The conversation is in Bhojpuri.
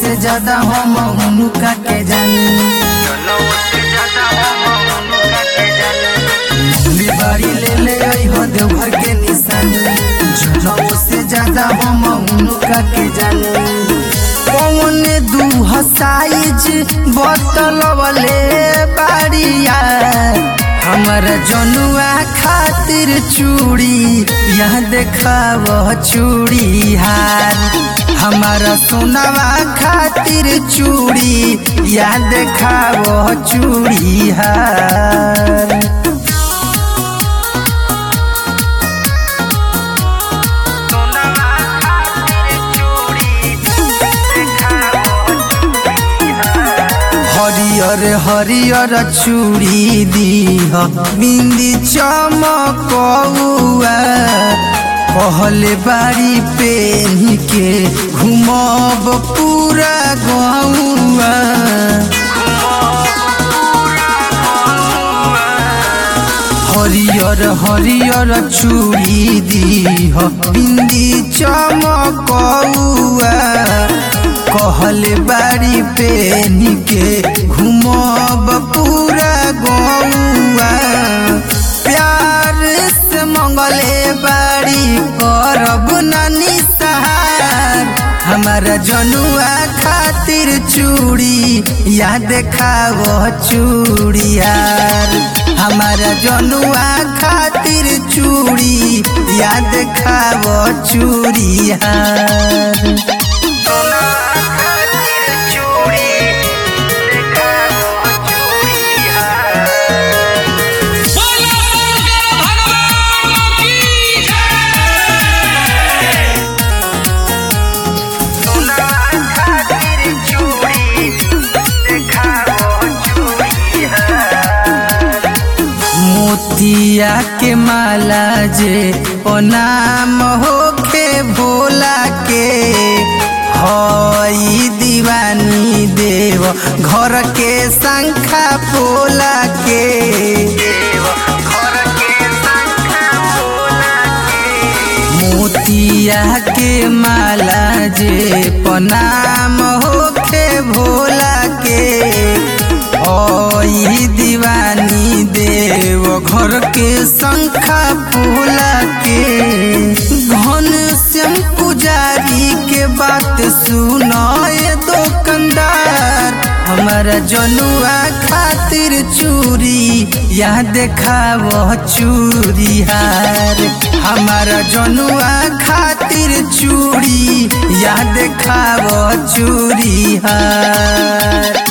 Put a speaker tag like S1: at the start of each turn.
S1: से ज्यादा हम उनका के जानी दिल्ली बाड़ी ले ले आई हो देवघर के निशानी जनऊ से ज्यादा हम उनका के जानी कौन दू साइज बतलवले बाड़िया हमर जनुआ खातिर चूड़ी यह देखाव चूड़ी हार हमारा सोनावा खातिर चूड़ी यह देखाव चूड़ी हार हरियर हरियर चूड़ी दीह बिंदी चमकौआ कहले बाड़ी पेन के घुमब पूरा गौआ हरियर हरियर चूड़ी दीह बिंदी चमकौआ कहले बाड़ी पेन के घुमब पूरा गौआ प्यार से मंगले बाड़ी करब नानी सहार हमारा जनुआ खातिर चूड़ी या देखाव चूड़ियार हमारा जनुआ खातिर चूड़ी या देखाव चूड़ियार
S2: बोलो शंकर भगवान की जय
S1: मोतिया के माला जे ओ नाम होखे भोला के हई दीवानी देव घर के शंखा पोला के मोतिया के माला जे पनाम होखे भोला के ओई दीवानी देव घर के शंखा फूला के घन श्याम पुजारी के बात सुनाए दुकानदार हमारा जनुआ खातिर चूड़ी या देखाव चूड़ी हार हमारा जनुआ खातिर चूड़ी या देखाव चूड़ी हार